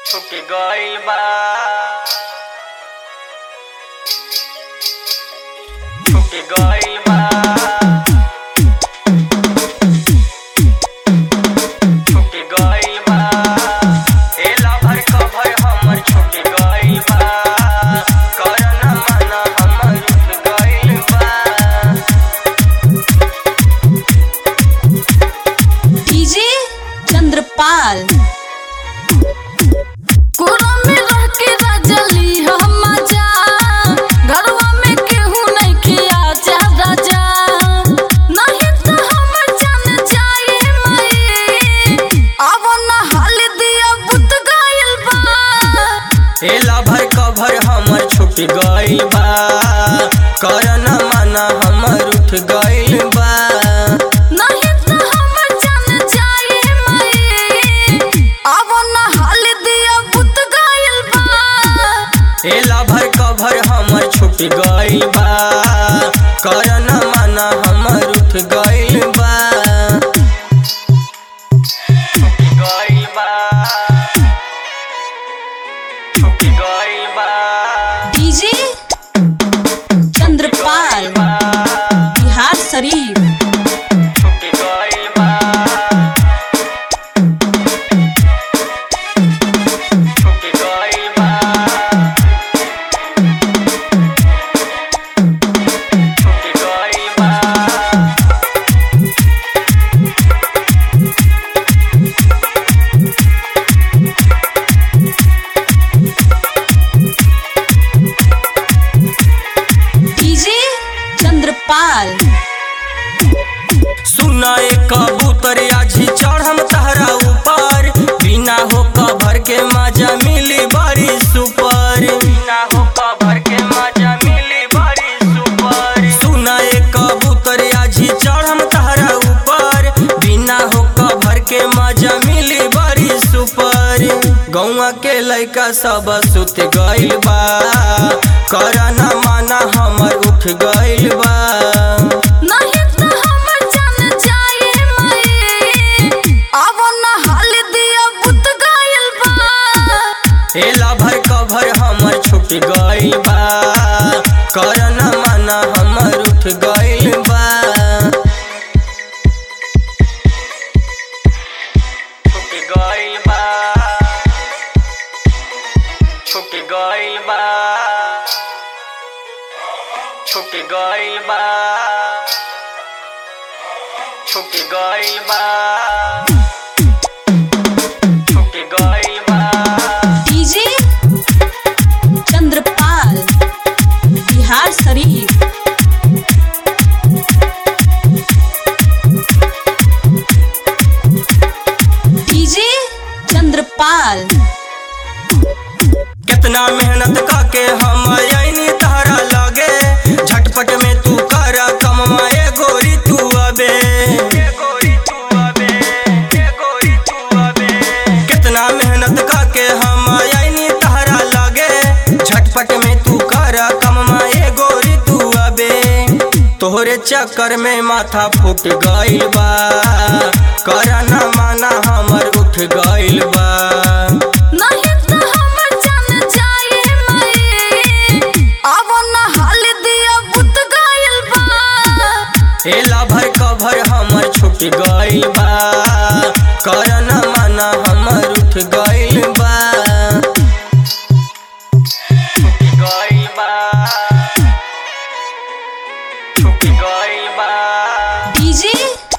छुट गइल बा छुट गइल बा छुट गइल बा ए लभर कभर हमर छुट गइल बा करन मन हमर उठ गइल बा डीजे चंद्रपाल कोरा में रह के राजली हम मजा घरवा में केहू नहीं खिया जा राजा नहीं तो हमर जान जाए मई अब ना हाल दिया बुत गइल बा ए लभर कभर हमर छुट गइल बा करन मन हमर उठ गइल बा नहीं तो हमर जान जाए मई अब ना हाल दिया बुत गइल बा ए लभर कभर हमर छुट गइल बा करन मन हमर उठ गइल बा छुट गइल बा छुट गइल बा डीजे चंद्रपाल बिहार शरीफ छुट गइल बा छुट गइल बा छुट गइल बा डीजे चंद्रपाल सुना एक कबूतर आजी चढ़म तहरा ऊपर बिना हो कभर के मजा मिली बड़ी सुपर बिना हो कभर के मजा मिली बड़ी सुपर सुना एक कबूतर आजी चढ़म तहरा ऊपर बिना हो कभर के मजा मिली बड़ी सुपर गौवा के लइका सब सुत गइल बा करना माना हमर उठ गइल बा नहीं तो हमर जान जाए मई अब ना हाल दिया बुत गइल बा ए लभर कभर हमर छुट गइल बा करन मन हमर उठ गइल बा छुट गइल बा छुट गइल बा छुट गइल बा छुट गइल बा छुट गइल बा डीजे चंद्रपाल बिहार शरीफ डीजे चंद्रपाल कितना मेहनत काके हम आईनी तहरा लगे झटपट में तू कर कमवाए गोरी तू अबे कितना मेहनत काके हम आईनी तहरा लगे झटपट में तू कर कमवाए गोरी तू अबे तोहरे चक्कर में माथा फूट गइल बा करना माना हमर उठ गइल बा नहीं तो हमर जान जाए मई अब ना हाल दिया बुत गइल बा ए लभर कभर हमर छुट गइल बा करन मन हमर उठ गइल बा छुट गइल बा छुट गइल बा डीजे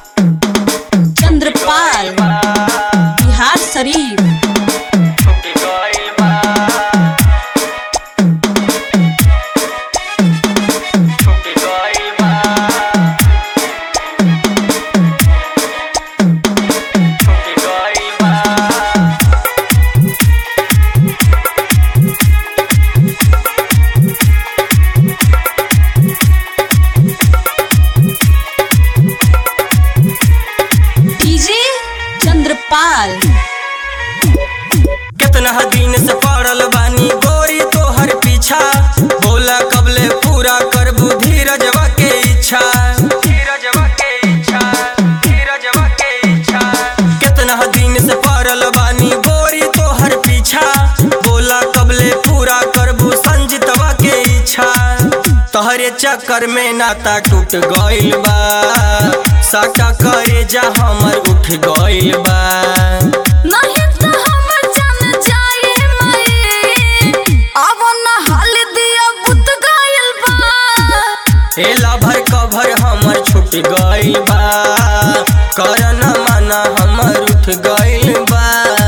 चंद्रपाल बिहार शरीफ छुट गइल बा छुट गइल बा छुट गइल बा चक्कर में नाता टूट गइल बा साटा करे जा हमर उठ गइल बा नहीं तो हमर जान जाए मई अब न हाल दिया बुत गइल बा एला भर कभर हमर छूट गइल बा करन माना हमर उठ गइल बा